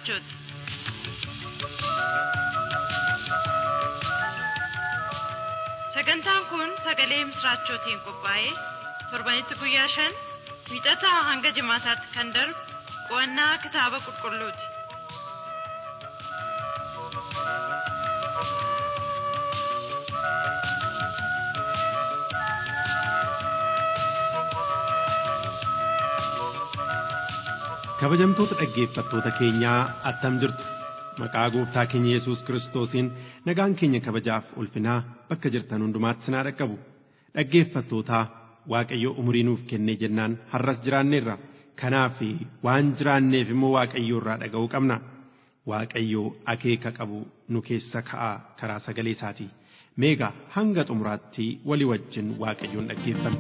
misraachooti. Sagantaan kun sagalee misraachootiin qophaa'ee torbanitti guyyaa shan wiixataa hanga jimaataatti kan darbu qo'annaa kitaaba qulqulluuti. kabajamtoota dhaggeeffattoota keenyaa attam jirtu maqaa gooftaa keenya yesus kiristoosiin nagaan keenya kabajaaf ulfinaa bakka jirtan hundumaatti sinaa dhaqqabu dhaggeeffattootaa waaqayyo umurii nuuf kennee jennaan har'as jiraanneerra kanaaf waan jiraanneef immoo waaqayyo irraa dhaga'uu qabna waaqayyo akeeka qabu nu keessa ka'a karaa sagalee isaatii meegaa hanga xumuraatti walii wajjin waaqayyoon dhaggeeffanna.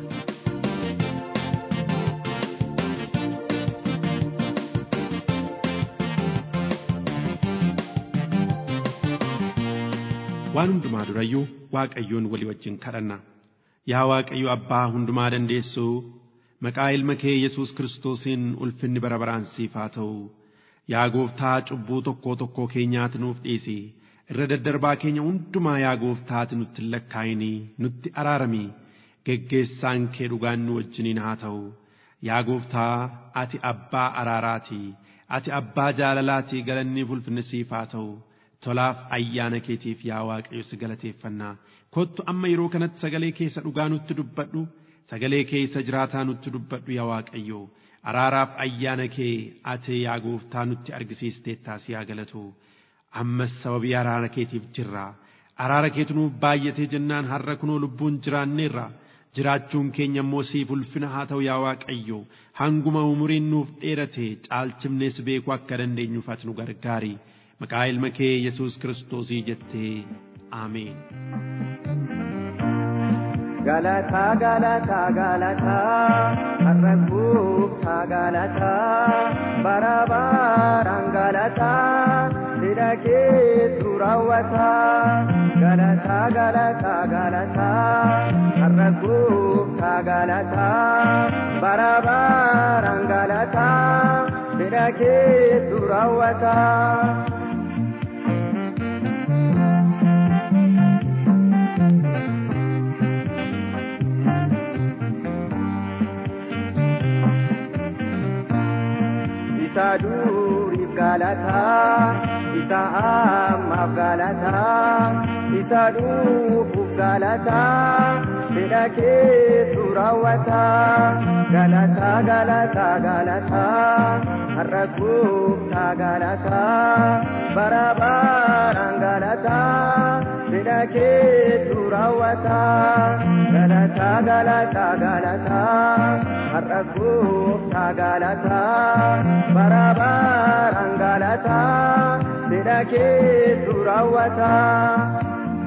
waan hundumaa durayyuu waaqayyoon walii wajjin kadhanna yaa waaqayyo abbaa hundumaa dandeessuu maqaa ilma kee yesus kiristoosiin ulfinni bara baraan siif haa ta'u yaa gooftaa cubbuu tokkoo tokkoo keenyaati nuuf dhiisi irra daddarbaa keenya hundumaa yaa gooftaati nutti hin lakkaa'inii nutti araarami geggeessaan kee dhugaan nu wajjiniin haa ta'u yaa gooftaa ati abbaa araaraati ati abbaa jaalalaati galanni ulfinni siif haa ta'u tolaaf ayyaana keetiif yaa waaqayyo si galateeffannaa kottu amma yeroo kanatti sagalee keessa dhugaa nutti dubbadhu sagalee keessa jiraataa nutti dubbadhu yaa waaqayyo araaraaf ayyaana kee ati yaa gooftaa nutti argisiisteettaas yaa galatu ammas sababii araara keetiif jirra araara keetu nuuf baay'atee jennaan har'a kunoo lubbuun jiraanneerra jiraachuun keenya immoo siif ulfina haa ta'u yaa waaqayyo hanguma umuriin nuuf dheerate caalchifnees beekuu akka dandeenyuuf ati nu gargaari. maqaa ilma kee yesus kiristoosii jettee aameen. Galataa galataa galataa har'a gooftaa galataa bara baraan galataa hidha keetu raawwataa galataa galataa galataa har'a gooftaa galataa bara baraan galataa hidha keetu raawwataa. isa duriif galataa isa ammaaf galataa isa dhufuuf galataa fedha keetu raawwataa galataa galataa galataa har'a gooftaa galataa bara baraan galataa fedha keetu raawwataa galataa galataa galataa har'a gooftaa galataa bara baraan galataa fedha keetu raawwataa.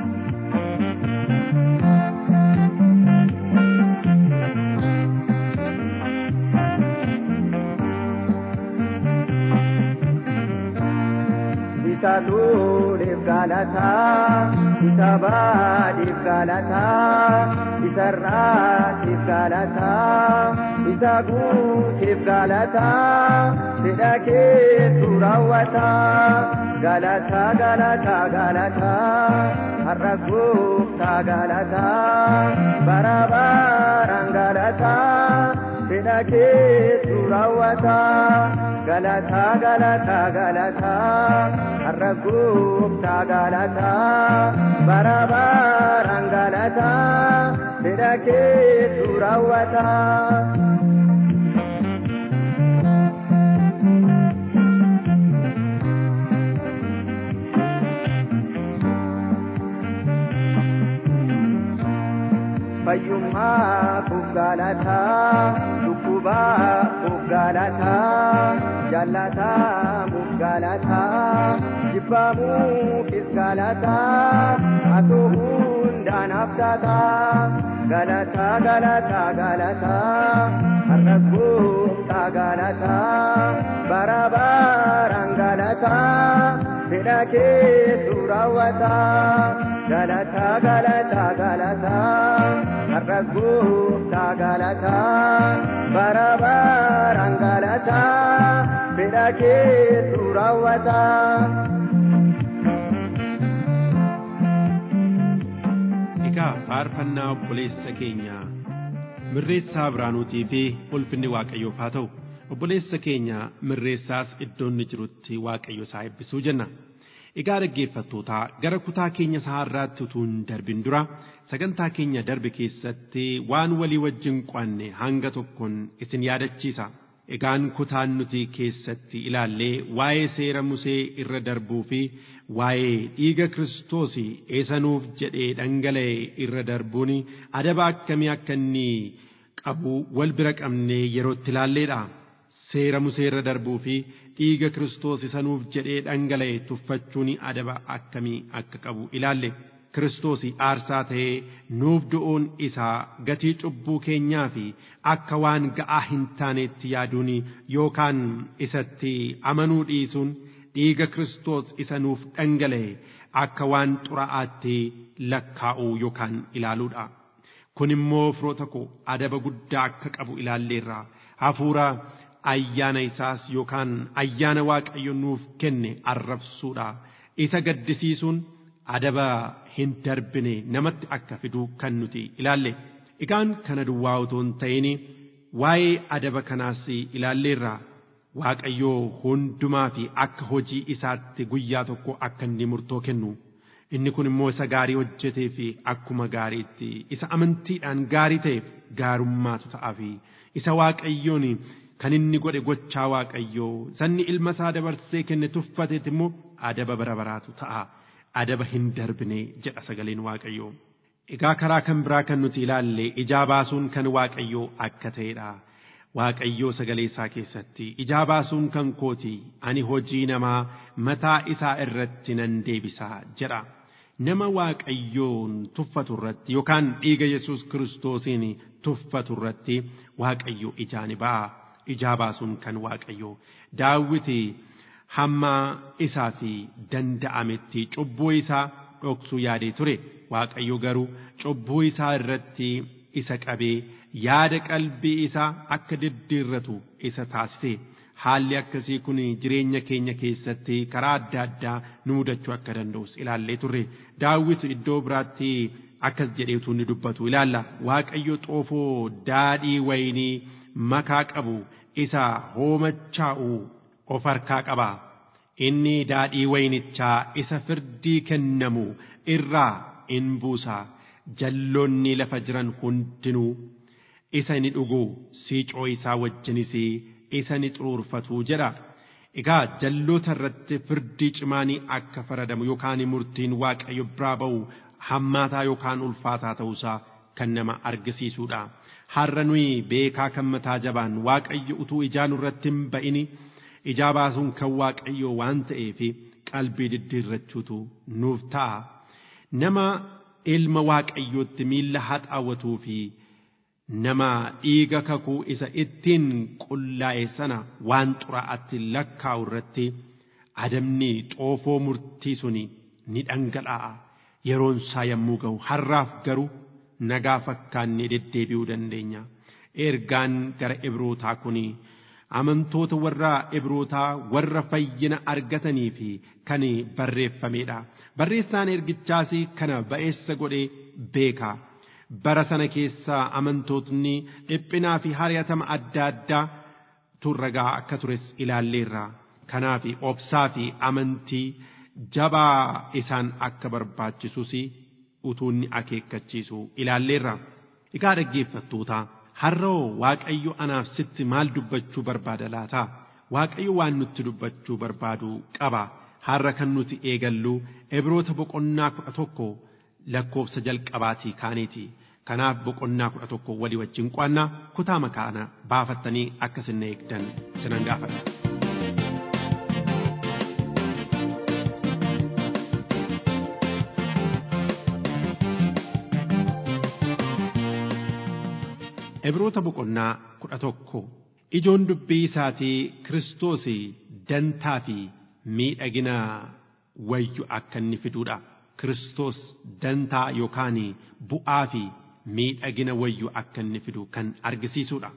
isa duudheef galataa isa baadheef galataa isa raatiif galataa isa guuteef galataa fedha keetu raawwataa galataa galataa galataa har'a gooftaa galataa bara baraan galataa fedha keetu raawwataa galataa galataa galataa har'a gooftaa galataa bara baraan galataa fedha keetu raawwataa. fayyummaa galataa dhukkubaa galataa jaallatamuuf galataa jibbamuufis galataa atoo hundaanaaf taataa galataa galataa galataa har'a gooftaa galataa bara baraan galataa fedha keetu raawwataa galataa galataa galataa har'as gooftaa galataa bara baraan galataa fedha keetu raawwataa. Egaa faarfannaa obboleessa keenya mirreessaa biraanuutii fi ulfinni waaqayyoof haa ta'u obboleessa keenya mirreessaas iddoo inni jirutti waaqayyo isaa eebbisuu jenna. Egaa dhaggeeffattootaa gara kutaa keenya saharraatti utuu hin darbin dura sagantaa keenya darbe keessatti waan walii wajjin qo'anne hanga tokkoon isin yaadachiisa. Egaan kutaan nuti keessatti ilaallee waa'ee seera Musee irra darbuu fi waa'ee dhiiga Kiristoos eessanuuf jedhee dhangala'e irra darbuun adaba akkamii akka inni qabu wal bira qabnee yerootti ilaalleedha. Seera Musee irra darbuu fi dhiiga Kiristoos isanuuf jedhee dhangala'e tuffachuun adaba akkamii akka qabu ilaalle. Kiristoos aarsaa ta'ee nuuf du'uun isaa gatii cubbuu keenyaa fi akka waan ga'aa hin taanetti yaaduun yookaan isatti amanuu dhiisuun dhiiga Kiristoos isa nuuf dhangala'e akka waan xuraa'aatti lakkaa'uu yookaan ilaaluudha. Kun immoo firoota koo adaba guddaa akka qabu ilaalleerra hafuura ayyaana isaas yookaan ayyaana waaqayyo nuuf kenne arrabsuudha. Isa gaddisiisuun adaba hin darbine namatti akka fiduu kan nuti ilaalle. Egaan kana duwwaa otoo hin ta'in waa'ee adaba kanaas ilaalleerra. Waaqayyoo hundumaa fi akka hojii isaatti guyyaa tokko akka inni murtoo kennu. Inni kun immoo isa gaarii hojjetee fi akkuma gaariitti isa amantiidhaan gaarii ta'eef gaarummaatu ta'aa fi isa waaqayyoon kan inni godhe gochaa waaqayyoo sanni ilma isaa dabarsee kenne tuffateet immoo adaba bara baraatu ta'a. adaba hin darbine jedha sagaleen waaqayyoo. Egaa karaa kan biraa kan nuti ilaalle ijaa baasuun kan waaqayyoo akka ta'edha. Waaqayyoo sagalee isaa keessatti ijaa baasuun kan kooti ani hojii namaa mataa isaa irratti nan deebisaa jedha. Nama waaqayyoon tuffatu irratti yookaan dhiiga Yesuus kiristoosiin tuffatu irratti waaqayyo ijaa ni ba'a. Ijaa baasuun kan waaqayyoo. Daawwiti hamma isaa fi danda'ametti cubbuu isaa dhoksuu yaadee ture waaqayyo garuu cubbuu isaa irratti isa qabee yaada qalbii isaa akka diddiirratu isa taasise haalli akkasii kun jireenya keenya keessatti karaa adda addaa nu mudachuu akka danda'us ilaallee turre daawwit iddoo biraatti akkas jedheetu ni dubbatu ilaalla waaqayyo xoofoo daadhii wayinii makaa qabu isa hoomachaa'u of harkaa qaba. Inni daadhii waynichaa isa firdii kennamu irraa in buusa. Jalloonni lafa jiran hundinuu isa ni dhugu siicoo isaa wajjinis isa ni xuruurfatu jedha. Egaa jalloota irratti firdii cimaanii akka faradamu yookaan murtiin waaqayyo biraa ba'u hammaataa yookaan ulfaataa ta'uusaa kan nama argisiisudha. Har'a nuyi beekaa kan mataa jabaan waaqayyo utuu ijaa nurratti hin ba'ini ijaa baasuun kan waaqayyo waan ta'eef qalbii diddiirrachuutu nuuf ta'a. Nama ilma waaqayyootti miilla haxaawwatuu fi nama dhiiga kakuu isa ittiin qullaa'e sana waan xuraa'atti lakkaa'u irratti adabni xoofoo murtii suni ni dhangalaa'a. Yeroon isaa yommuu ga'u har'aaf garuu nagaa fakkaannee deddeebi'uu dandeenya. Ergaan gara Ibrootaa kuni amantoota warra Ibrootaa warra fayyina argatanii fi kan barreeffamedha. Barreessaan ergichaas kana ba'eessa godhee beeka. Bara sana keessa amantootni dhiphinaa fi hari'atama adda addaa turragaa akka tures ilaalleerra. Kanaaf obsaa fi amantii jabaa isaan akka barbaachisus utuunni akeekkachiisu ilaalleerra. Egaa dhaggeeffattoota har'oo Waaqayyo anaaf sitti maal dubbachuu barbaada laata? Waaqayyo waan nutti dubbachuu barbaadu qaba. Har'a kan nuti eegallu Ibroota boqonnaa kudha tokko lakkoofsa jalqabaatii kaaneeti. Kanaaf boqonnaa kudha tokko walii wajjin qo'annaa kutaa makaana baafattanii akka isin eegdan sinan gaafadha. Ibroota boqonnaa kudha tokko ijoon dubbii isaatii Kiristoos dantaa fi miidhagina wayyu akka inni fiduudha. Kiristoos dantaa yookaan bu'aa fi miidhagina wayyu akka inni fidu kan argisiisudha.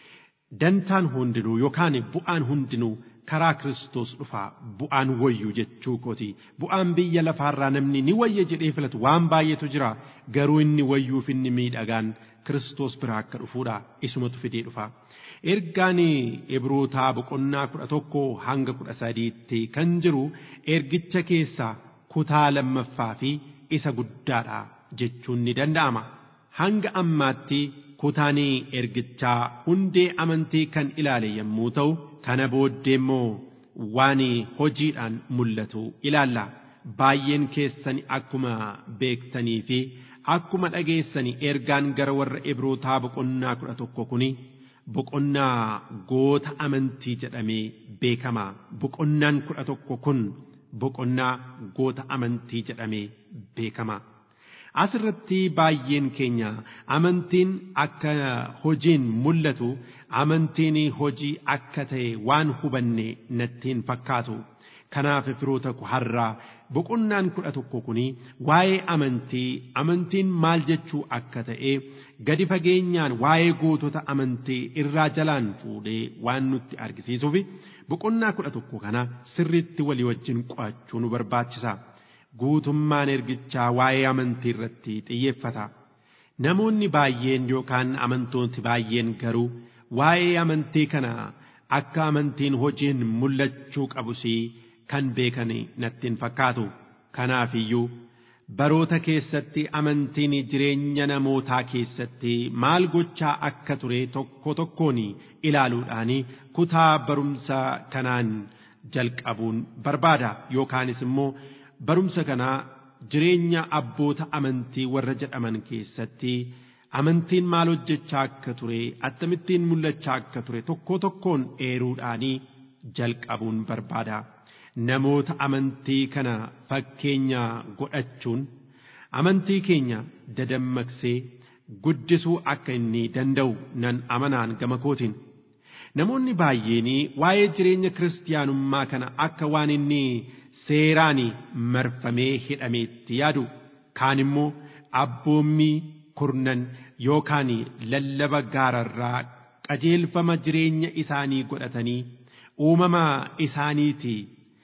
Dantaan hundinuu yookaan bu'aan hundinuu karaa Kiristoos dhufaa bu'aan wayyu jechuu kooti. Bu'aan biyya lafaarraa namni ni wayya jedhee filatu waan baay'eetu jira garuu inni wayyuuf inni miidhagaan Kiristoos biraa akka dhufuudha isumatu fidee dhufa. Ergaan Ibrootaa boqonnaa kudha tokko hanga kudha sadiitti kan jiru ergicha keessaa kutaa lammaffaa fi isa guddaadha jechuun ni danda'ama. Hanga ammaatti kutaan ergichaa hundee amantii kan ilaale yommuu ta'u kana booddee immoo waan hojiidhaan mul'atu ilaalla. Baay'een keessan akkuma beektanii fi akkuma dhageessanii ergaan gara warra Ibrootaa boqonnaa kudha tokko kuni boqonnaa goota amantii jedhamee beekama. Boqonnaan kudha tokko kun boqonnaa goota amantii jedhamee beekama. Asirratti baay'een keenya amantiin akka hojiin mul'atu amantiin hojii akka ta'e waan hubanne natti hin fakkaatu. Kanaaf firoota koo har'aa boqonnaan kudha tokko kuni waa'ee amantii amantiin maal jechuu akka ta'e gadi fageenyaan waa'ee gootota amantii irraa jalaan fuudhee waan nutti argisiisuuf boqonnaa kudha tokko kana sirriitti walii wajjin qo'achuu nu barbaachisa. Guutummaan ergichaa waa'ee amantii irratti xiyyeeffata. Namoonni baay'een yookaan amantoonni baay'een garuu waa'ee amantii kana akka amantiin hojiin mul'achuu qabusii kan beekan natti hin fakkaatu. Kanaaf iyyuu baroota keessatti amantiin jireenya namootaa keessatti maal gochaa akka ture tokko tokkoon ilaaluudhaan kutaa barumsa kanaan jalqabuun barbaada yookaanis immoo barumsa kanaa jireenya abboota amantii warra jedhaman keessatti amantiin maal hojjechaa akka ture akkamittiin mul'achaa akka ture tokko tokkoon eeruudhaan jalqabuun barbaada. namoota amantii kana fakkeenya godhachuun amantii keenya dadammaqsee guddisuu akka inni danda'u nan amanaan gama kootiin. Namoonni baay'een waa'ee jireenya kiristaanummaa kana akka waan inni seeraan marfamee hidhameetti yaadu. Kaan immoo abboommii kurnan yookaan lallaba gaararraa qajeelfama jireenya isaanii godhatanii uumama isaaniitii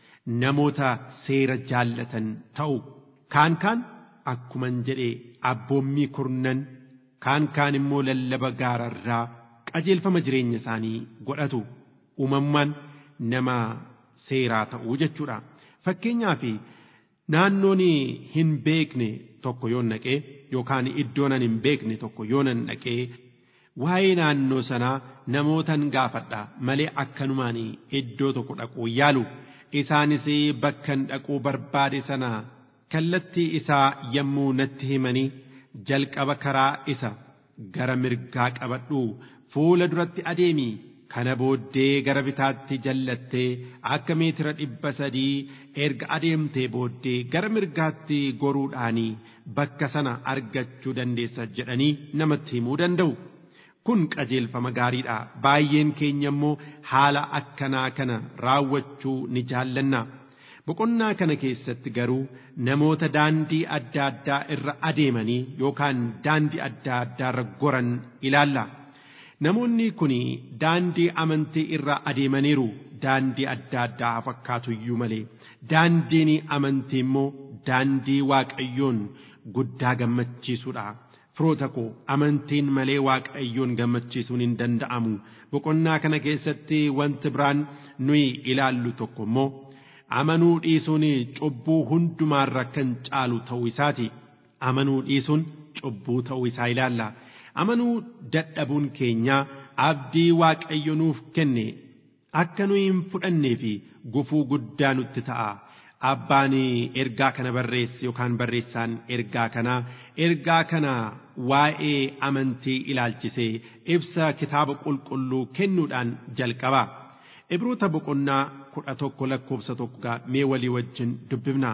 namoota seera jaallatan ta'u kaan kaan akkuman jedhe abboommii kurnan kaan kaan immoo lallaba gaararraa qajeelfama jireenya isaanii godhatu uumammaan nama seeraa ta'uu jechuudha fakkeenyaaf naannoon hin beekne tokko yoon naqee yookaan iddoon hin beekne tokko yoon naqee waa'ee naannoo sanaa namootan gaafadha malee akkanumaan iddoo tokko dhaquu yaalu. isaanis bakkan dhaquu barbaade sana kallattii isaa yommuu natti himanii jalqaba karaa isa gara mirgaa qabadhu fuula duratti adeemi kana booddee gara bitaatti jallattee akka meetira dhibba sadii erga adeemtee booddee gara mirgaatti goruudhaanii bakka sana argachuu dandeessa jedhanii namatti himuu danda'u. kun qajeelfama gaariidha baay'een keenya immoo haala akkanaa kana raawwachuu ni jaallanna boqonnaa kana keessatti garuu namoota daandii adda addaa irra adeemanii yookaan daandii adda addaa irra goran ilaalla namoonni kun daandii amantii irra adeemaniiru daandii adda addaa fakkaatu iyyuu malee daandiin amantii immoo daandii waaqayyoon guddaa gammachiisuudha. firoota koo amantiin malee waaqayyoon gammachiisuun hin danda'amu boqonnaa kana keessatti wanti biraan nuyi ilaallu tokko immoo amanuu dhiisuun cubbuu hundumaarra kan caalu ta'uu isaati amanuu dhiisuun cubbuu ta'uu isaa ilaalla amanuu dadhabuun keenya abdii waaqayyo nuuf kenne akka nuyi hin fudhannee fi gufuu guddaa nutti ta'a. abbaan ergaa kana barreesse yookaan barreessaan ergaa kanaa ergaa kana waa'ee amantii ilaalchisee ibsa kitaaba qulqulluu kennuudhaan jalqaba. Ibroota boqonnaa kudha tokko lakkoofsa tokko mee walii wajjin dubbifna.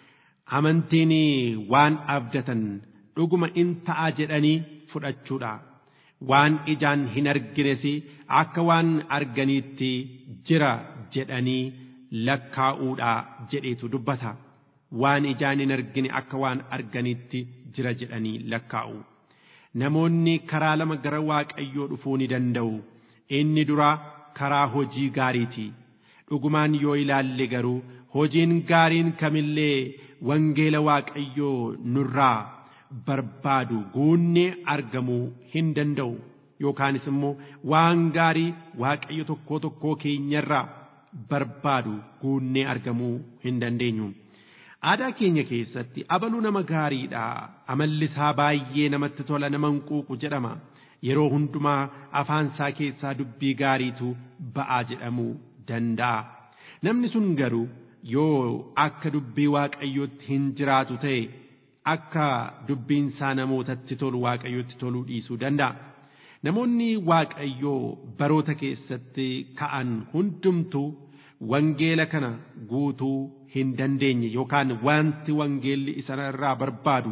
Amantiin waan abdatan dhuguma in ta'a jedhanii fudhachuudha. Waan ijaan hin argines akka waan arganiitti jira jedhanii lakkaa'uudha jedheetu dubbata waan ijaan hin argine akka waan arganitti jira jedhanii lakkaa'u namoonni karaa lama gara waaqayyoo dhufuu ni danda'u inni dura karaa hojii gaariiti dhugumaan yoo ilaalle garuu hojiin gaariin kamillee wangeela waaqayyoo nurraa barbaadu guunnee argamuu hin danda'u yookaanis immoo waan gaarii waaqayyo tokkoo tokkoo keenyarraa barbaadu guunnee argamuu hin dandeenyu. Aadaa keenya keessatti abaluu nama gaariidha amalli isaa baay'ee namatti tola nama hinquuqu jedhama yeroo hundumaa afaan isaa keessaa dubbii gaariitu ba'aa jedhamuu danda'a. Namni sun garuu yoo akka dubbii waaqayyootti hin jiraatu ta'e akka dubbiin isaa namootatti tolu waaqayyootti toluu dhiisuu danda'a. Namoonni waaqayyoo baroota keessatti ka'an hundumtuu wangeela kana guutuu hin dandeenye yookaan wanti wangeelli isarraa barbaadu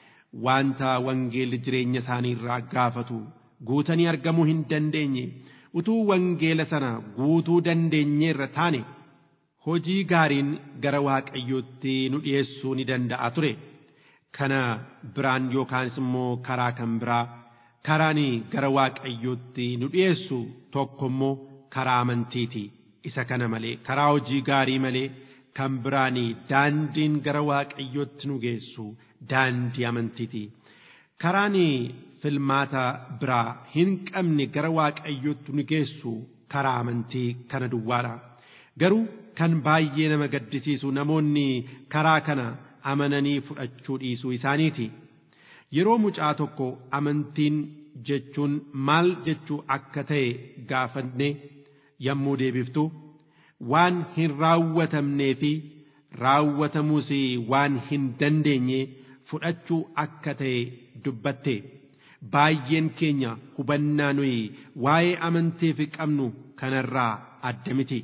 wanta wangeelli jireenya isaanii irraa gaafatu guutanii argamuu hin dandeenye utuu wangeela sana guutuu dandeenyeerra taane hojii gaariin gara waaqayyootti nu dhiyeessuu ni danda'a ture kana biraan yookaanis immoo karaa kan biraa karaan gara waaqayyootti nu dhiyeessu tokko immoo karaa amantiiti isa kana malee karaa hojii gaarii malee kan biraan daandiin gara waaqayyootti nu geessu daandii amantiiti karaan filmaata biraa hin qabne gara waaqayyootti nu geessu karaa amantii kana duwwaadha garuu kan baay'ee nama gaddisiisu namoonni karaa kana amananii fudhachuu dhiisuu isaaniiti yeroo mucaa tokko amantiin jechuun maal jechuu akka ta'e gaafanne yommuu deebiftu waan hin raawwatamnee fi raawwatamuus waan hin dandeenye fudhachuu akka ta'e dubbatte baay'een keenya hubannaa nuyi waa'ee amantiif qabnu kanarraa adda miti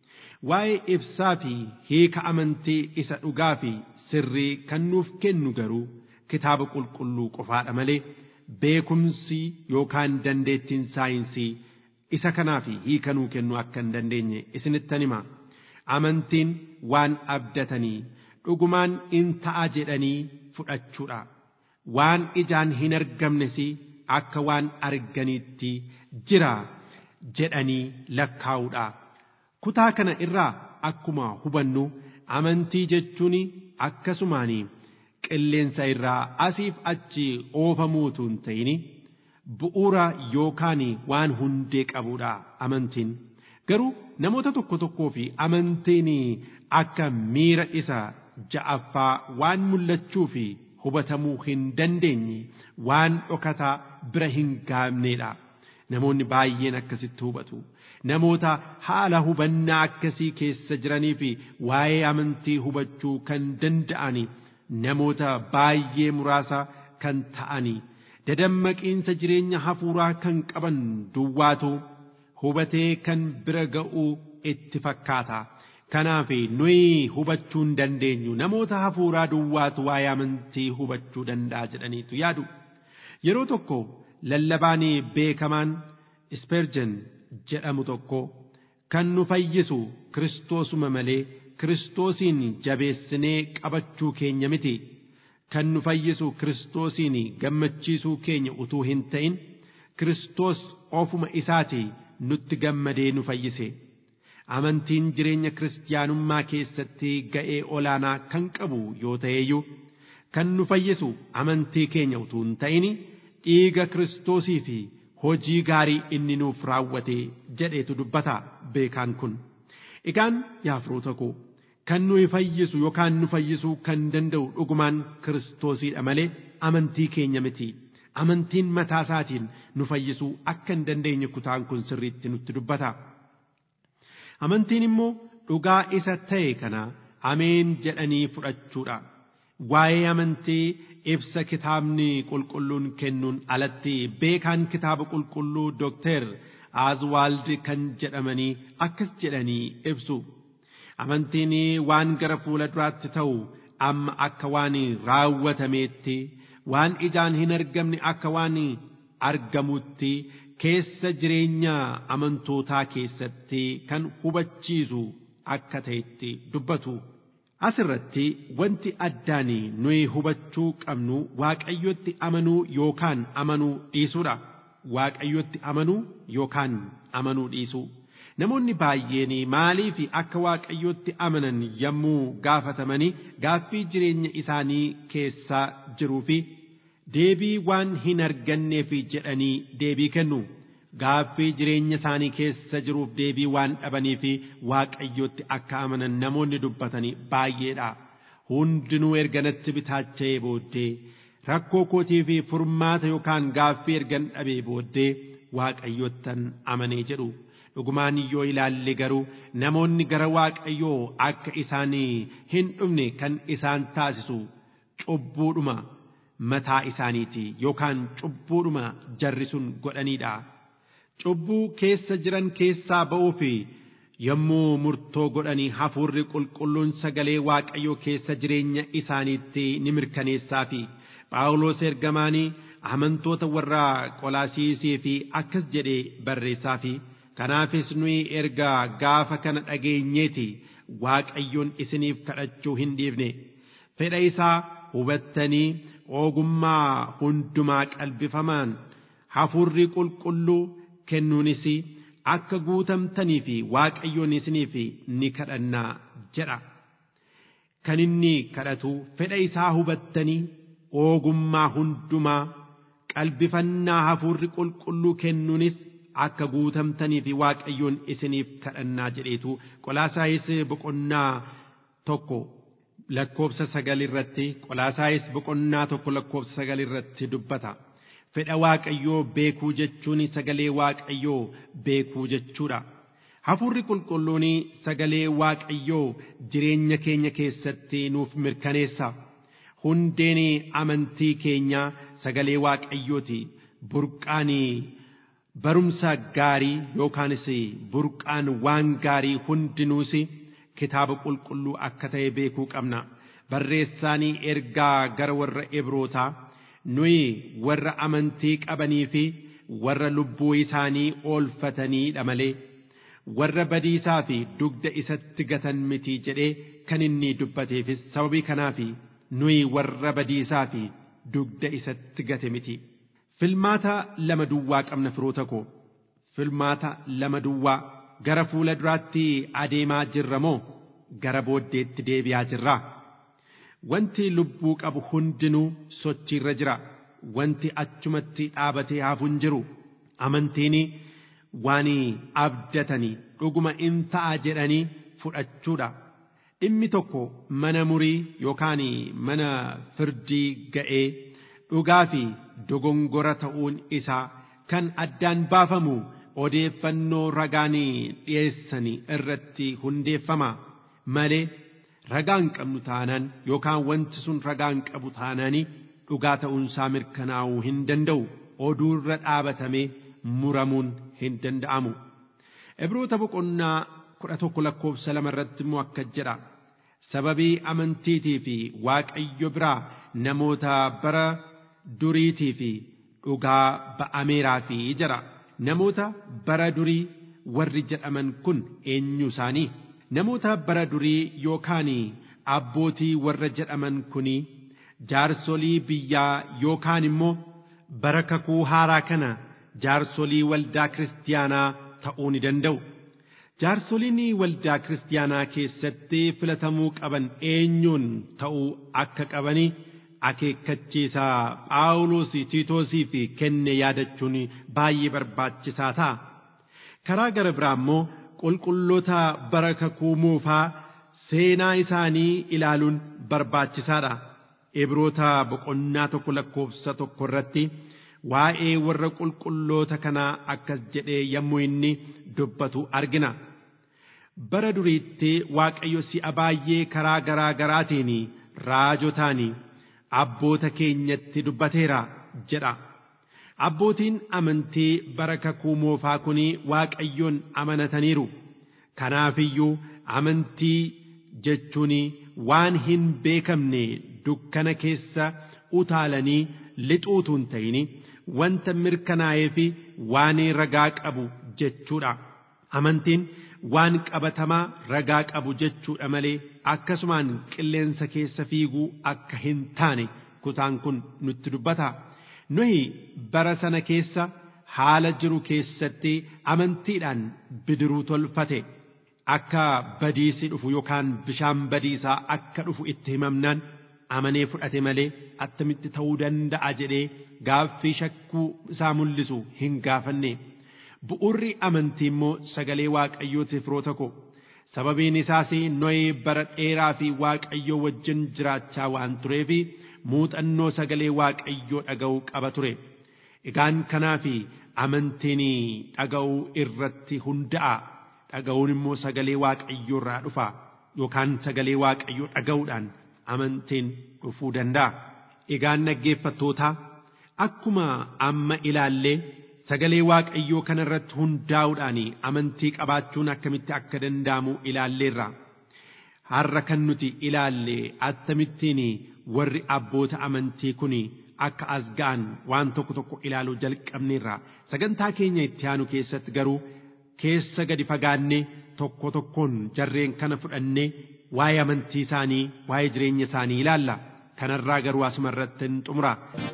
waa'ee ibsaa fi hiika amantii isa dhugaa fi sirrii kan nuuf kennu garuu kitaaba qulqulluu qofaadha malee beekumsi yookaan dandeettiin saayinsii isa kanaaf hiika nuu kennu akka hin dandeenye isinittan hima amantiin waan abdatanii dhugumaan in ta'a jedhanii fudhachuudha waan ijaan hin argamnes akka waan arganiitti jira jedhanii lakkaa'uudha kutaa kana irraa akkuma hubannu amantii jechuun akkasumaanii qilleensa irraa asiif achi oofamuutu hin ta'in bu'uura yookaan waan hundee qabuudha amantiin garuu namoota tokko tokkoo fi amantiin akka miira isa ja'affaa waan mul'achuu fi hubatamuu hin dandeenye waan dhokataa bira hin gaabneedha namoonni baay'een akkasitti hubatu namoota haala hubannaa akkasii keessa jiranii fi waa'ee amantii hubachuu kan danda'ani namoota baay'ee muraasa kan ta'anii dadammaqiinsa jireenya hafuuraa kan qaban duwwaatu hubatee kan bira ga'uu itti fakkaata. Kanaaf nuyi hubachuu hin dandeenyu namoota hafuuraa duwwaatu waa'ee amantii hubachuu danda'a jedhaniitu yaadu. Yeroo tokko lallabaan beekamaan Isperjen jedhamu tokko kan nu fayyisu Kiristoosuma malee Kiristoosiin jabeessinee qabachuu keenya miti. Kan nu fayyisu Kiristoosiin gammachiisuu keenya utuu hin ta'in Kiristoos ofuma isaati nutti gammadee nu fayyise. Amantiin jireenya kiristaanummaa keessatti ga'ee olaanaa kan qabu yoo ta'eyyuu kan nu fayyisu amantii keenya utuu hin ta'in dhiiga Kiristoosii fi hojii gaarii inni nuuf raawwate jedheetu dubbata beekaan kun. Egaan yaa firoota koo kan nuyi fayyisu yookaan nu fayyisuu kan danda'u dhugumaan Kiristoosiidha malee amantii keenya miti. Amantiin mataa isaatiin nu fayyisuu akka hin dandeenye kutaan kun sirriitti nutti dubbata. Amantiin immoo dhugaa isa ta'e kana ameen jedhanii fudhachuudha. Waa'ee amantii ibsa kitaabni qulqulluun kennuun alatti beekaan kitaaba qulqulluu Dookter Aazwaald kan jedhamanii akkas jedhanii ibsu. Amantiin waan gara fuula duraatti ta'u amma akka waan raawwatameetti waan ijaan hin argamne akka waan argamutti keessa jireenya amantootaa keessatti kan hubachiisu akka ta'etti dubbatu Asirratti wanti addaan nuyi hubachuu qabnu waaqayyotti amanuu yookaan amanuu dhiisuudha. Waaqayyotti amanuu yookaan amanuu dhiisuu. Namoonni baay'een maaliif akka waaqayyotti amanan yommuu gaafatamanii gaaffii jireenya isaanii keessaa jiruu fi deebii waan hin arganneef jedhanii deebii kennu. Gaaffii jireenya isaanii keessa jiruuf deebii waan dhabaniif waaqayyotti akka amanan namoonni dubbatanii baay'eedha. Hundinuu erga natti bitaacha'ee booddee rakkoo kootii fi furmaata yookaan gaaffii ergan dhabee booddee waaqayyottan amanee jedhu. Dhugumaan yoo ilaalle garuu namoonni gara waaqayyoo akka isaanii hin dhufne kan isaan taasisu cubbuudhuma mataa isaaniiti yookaan cubbuudhuma jarri sun godhaniidha. Cubbuu keessa jiran keessaa ba'uu fi yommuu murtoo godhanii hafuurri qulqulluun sagalee waaqayyoo keessa jireenya isaaniitti ni mirkaneessaa fi Phaawulos ergamaanii amantoota warra qolaasiisii fi akkas jedhee barreessaa fi kanaafis nuyi erga gaafa kana dhageenyeeti waaqayyoon isiniif kadhachuu hin dhiifne fedha isaa hubattanii ogummaa hundumaa qalbifamaan hafuurri qulqulluu kennuunis akka guutamtanii fi waaqayyoon isiniif ni kadhannaa jedha. Kan inni kadhatu fedha isaa hubattanii ogummaa hundumaa qalbifannaa hafuurri qulqulluu kennuunis akka guutamtanii fi waaqayyoon isiniif kadhannaa jedheetu qolaasaayis boqonnaa tokko lakkoobsa sagal irratti qolaasaayis boqonnaa tokko lakkoobsa sagal irratti dubbata. Fedha waaqayyoo beekuu jechuun sagalee waaqayyoo beekuu jechuudha. Hafuurri qulqulluun sagalee waaqayyoo jireenya keenya keessatti nuuf mirkaneessa. Hundeen amantii keenyaa sagalee waaqayyooti. Burqaan barumsa gaarii yookaanis burqaan waan gaarii hundinuus kitaaba qulqulluu akka ta'e beekuu qabna. Barreessaan ergaa gara warra Ibrootaa nuyi warra amantii qabanii fi warra lubbuu isaanii oolfataniidha malee warra badiisaa fi dugda isatti gatan miti jedhee kan inni dubbateefis sababii kanaaf nuyi warra badiisaa fi dugda isatti gate miti. Filmaata lama duwwaa qabna firoota koo. Filmaata lama duwwaa gara fuula duraatti adeemaa jirra moo gara booddeetti deebi'aa jirraa? Wanti lubbuu qabu hundinuu sochiirra jira. Wanti achumatti dhaabatee hafu hin jiru. Amantiin waan abdatanii dhuguma in ta'a jedhanii fudhachuudha. Dhimmi tokko mana murii yookaan mana firdii ga'ee dhugaa fi dogongora ta'uun isaa kan addaan baafamu odeeffannoo ragaan dhiyeessanii irratti hundeeffama malee ragaan qabnu taanaan yookaan wanti sun ragaan qabu taanaanii dhugaa ta'uunsaa mirkanaa'uu hin danda'u oduurra dhaabatamee muramuun hin danda'amu. Ibroota boqonnaa kudha tokko lakkoofsa lama irratti immoo akka jedha. Sababii amantiitii fi waaqayyo biraa namoota bara duriitii fi dhugaa ba'ameeraa fi jira. Namoota bara durii warri jedhaman kun eenyu isaanii? Namoota bara durii yookaan abbootii warra jedhaman kuni jaarsolii biyyaa yookaan immoo bara kakuu haaraa kana jaarsolii waldaa kiristaanaa ta'uu ni danda'u. Jaarsoliin waldaa kiristaanaa keessatti filatamuu qaban eenyuun ta'uu akka qabanii akeekkachiisaa Phaawulos Tiitoosii fi kenne yaadachuun baay'ee barbaachisaa ta'a. Karaa gara biraa immoo qulqulloota bara kakuu moofaa seenaa isaanii ilaaluun barbaachisaadha. Ibroota boqonnaa tokko lakkoofsa tokko irratti waa'ee warra qulqulloota kanaa akkas jedhee yommuu inni dubbatu argina. Bara duriitti Waaqayyo si'a baay'ee karaa garaa garaatiin raajotaan abboota keenyatti dubbateera jedha. Abbootiin amantii bara kakuu moofaa kun Waaqayyoon amanataniiru. Kanaafiyyuu amantii jechuun waan hin beekamne dukkana keessa utaalanii lixuutu hin ta'in wanta mirkanaa'ee fi waan ragaa qabu jechuudha. Amantiin waan qabatamaa ragaa qabu jechuudha malee akkasumaan qilleensa keessa fiiguu akka hin taane kutaan kun nutti dubbata. Nohi bara sana keessa haala jiru keessatti amantiidhaan bidiruu tolfate akka badiisi dhufu yookaan bishaan badiisaa akka dhufu itti himamnaan amanee fudhate malee attamitti ta'uu danda'a jedhee gaaffii shakkuu isaa mul'isu hin gaafanne. Bu'urri amantii immoo sagalee waaqayyootiif firoota ko sababiin isaas nohee bara dheeraa fi waaqayyoo wajjin jiraachaa waan tureef muuxannoo sagalee waaqayyoo dhaga'uu qaba ture. Egaan kanaaf amantiin dhaga'uu irratti hunda'a. Dhaga'uun immoo sagalee waaqayyoo irraa dhufa yookaan sagalee waaqayyoo dhaga'uudhaan amantiin dhufuu danda'a. Egaan dhaggeeffattootaa akkuma amma ilaallee sagalee waaqayyoo kanarratti hundaa'uudhaan amantii qabaachuun akkamitti akka danda'amu ilaalleerra. Har'a kan nuti ilaalle akkamittiin warri abboota amantii kun akka as ga'an waan tokko tokko ilaaluu jalqabneerra. Sagantaa keenya itti aanu keessatti garuu keessa gadi fagaannee tokko tokkoon jarreen kana fudhannee waa'ee amantii isaanii waa'ee jireenya isaanii ilaalla. Kanarraa garuu asuma irratti hin xumura.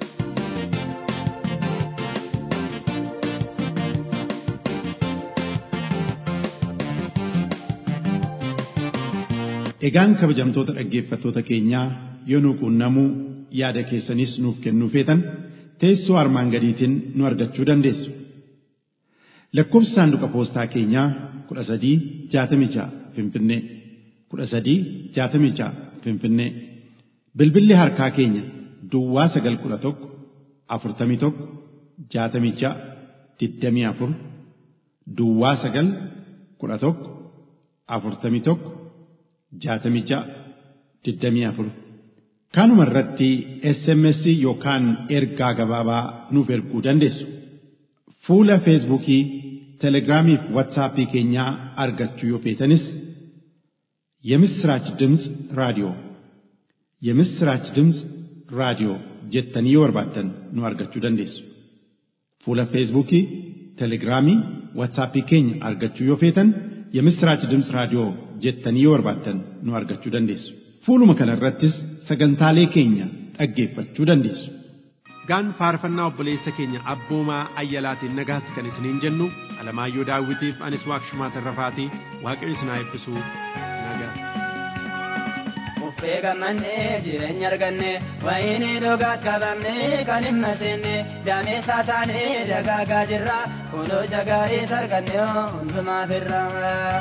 Egaan kabajamtoota dhaggeeffattoota keenyaa yoo nu quunnamuu yaada keessanis nuuf kennuu feetan teessoo armaan gadiitiin nu argachuu dandeessu. Lakkoofsi saanduqa poostaa keenyaa kudha sadii jaatamii ja'a Finfinnee kudha sadii jaatamii ja'a Finfinnee bilbilli harkaa keenya Duwwaa sagal kudha tokko afurtamii tokko jaatamii ja'a digdamii afur Duwwaa sagal kudha tokko afurtamii tokko jaatamii ja'a digdamii afur kanuma irratti SMS yookaan ergaa gabaabaa nuuf erguu dandeessu. Fuula Feesbuukii, Telegiraamii fi Waatsaappii keenyaa argachuu yoo feetanis የምስራች ድምፅ ራዲዮ የምስራች ድምፅ ራዲዮ jettanii yoo barbaaddan nu argachuu dandeessu. Fuula Feesbuukii, Telegiraamii, Waatsaappii keenya argachuu yoo feetan የምስራች ድምፅ raadiyoo jettanii yoo barbaaddan nu argachuu dandeessu. Fuuluma kana irrattis sagantaalee keenya dhaggeeffachuu dandeessu. Gaan faarfannaa obboleessa keenya abboomaa ayyalaatiin nagaatti kan isiniin jennu Alamaayyoo Daawwitiif anis Waaqshumaa Tarrafaatii Waaqayyo isin haa eebbisu nagaa. Uffee gammannee jireenya arganne wayini dhugaat qabamne kan hin maseenne daamee saataanee dagaagaa jirra kunoo jagaarii sarganne hundumaaf irraa.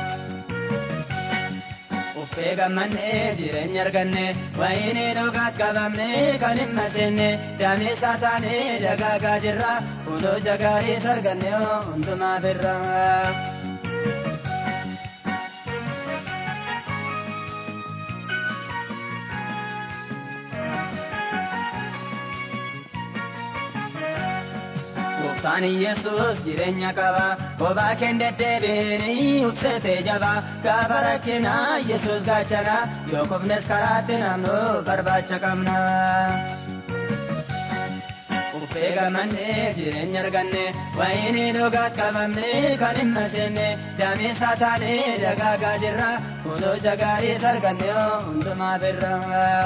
Uffee gammannee jireenya arganne wayini dhugaat qabamne kan hin maseenne daamee saataanee dagaagaa jirra kunoo jagaarii sarganne hundumaaf irraa. Gooftaan Yesuus jireenya qaba kophaa keen deddeebiin ubsetee jaba gaafa rakkinaa Yesuus gaachana yoo kufnes karaatti namnu barbaacha qabna. Uffee gammannee jireenya arganne wayini dhugaat qabamne kan hin maseenne daamee saataanee dagaagaa jirra kunoo jagaarii sarganne hundumaaf irraa.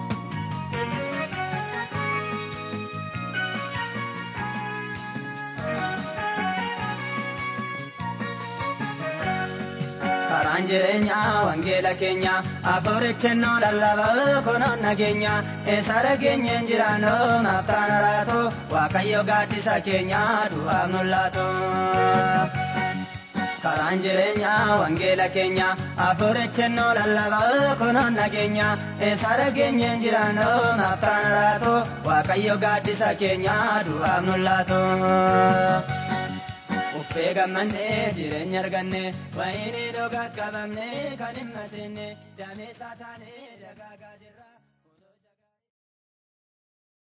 karaan jireenyaa wangeela keenya abboorichennoo lallaba kunoon nageenya eessa dhageenyeen jiraanno naaftaan araatu waaqayyo gaaddisa keenya du'aaf nullaatu. karaan jireenyaa wangeela keenya abboorichennoo lallaba kunoon nageenya eessa dhageenyeen jiraanno naaftaan araatu waaqayyo gaaddisa keenya du'aaf nullaatu. Uffee gammannee jireenya arganne wayini dhugaat qabamne kan hin maseenne daamee saataanee dagaagaa jirra.